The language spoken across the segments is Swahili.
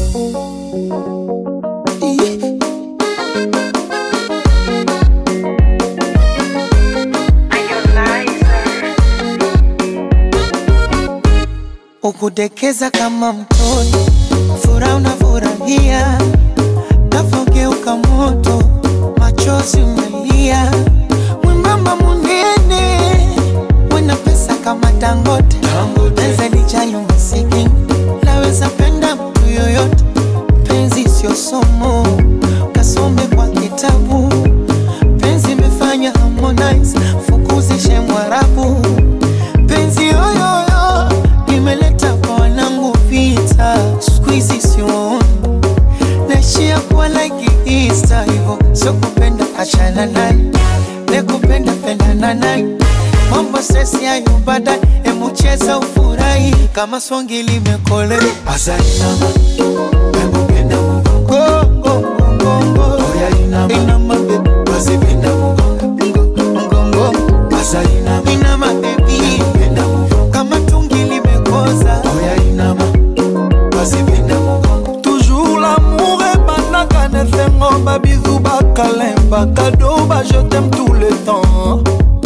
ukudekeza kama mtoto, furaha unafurahia, nafogeuka moto, machozi umelia, mwembamba munene, wena pesa kama Dangote, naweza lijali masikini, naweza penda mtu yoyote, penzi sio somo, kasome kwa kitabu, penzi imefanya Harmonize, fukuzishe Mwarabu, penzi yoyoyo nimeleta kwa wanangu vita, siku hizi siwaoni naishia kuwa like Easter hivyo, sio kupenda achana naye, ne kupenda pendana naye, mambo stress yayo baadaye, emu cheza ufurahi kama swangi limekolea Asainama, penda mugongo, Go, go, go, go, go. oya inama, Inama, baby. wasipenda mugongo, Mgongo, asainama, inama baby, penda mugongo, kama tungi limekoza oya inama, wasipenda mugongo, toujours l'amour ebandaka na esengo babizu bakalemba kado bajetem tout le temps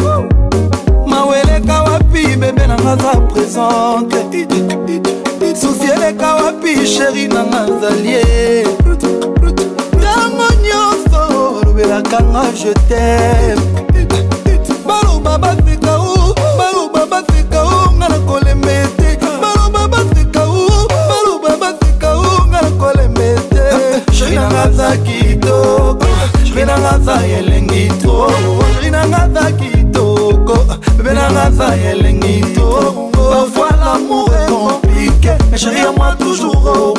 maweleka wapi bebe nanga za présente susi eleka wapi sheri nanga zalie ntango nyonso olobelakanga je tem baloba baseka o baloba baseka o nga na kolemba ete baloba baseka o baloba baseka o nga na kolemba ete sheri nanga za kitoko sheri nanga za elengi to sheri nanga za kitoko bebe nanga za elengi to parfois l'amour est compliqué mais chérie à moi toujours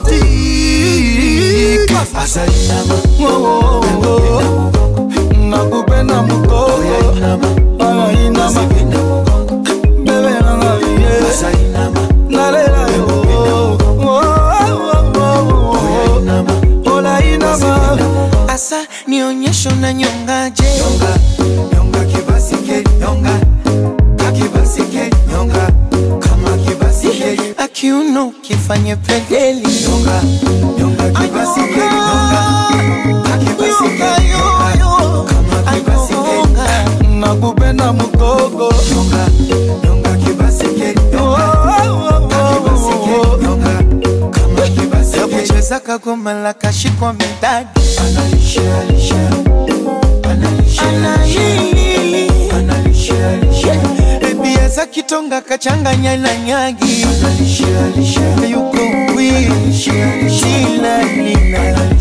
romantique asainama, Oh, oh, oh. nakupenda oya mukoko inama, alainama wasipenda mugongo, bebe nanga ye asainama, nalela yo Oh, oh, oh, oya oh. inama, olainama asa nionyesho na nyongaje nyonga, nyonga kibasike, nyonga, kakibasike, nyonga, kama kibasike, akiuno kifanye pedeli nyonga, nyonga kibasike, nyonga, kakibasike, nyonga, kama kibasike, nakupenda mukoko nyonga, nyonga kibasike, Oh, nyonga, oh, oh, kakibasike, oh, oh. nyonga, kama kibasike, yakucheza kagoma la kashikwa midadi analisha, lisha, analisha, analili analisha, lisha, ebia za kitonga kachanganya na nyagi analisha, lisha, yuko wi analisha, lisha, shila lila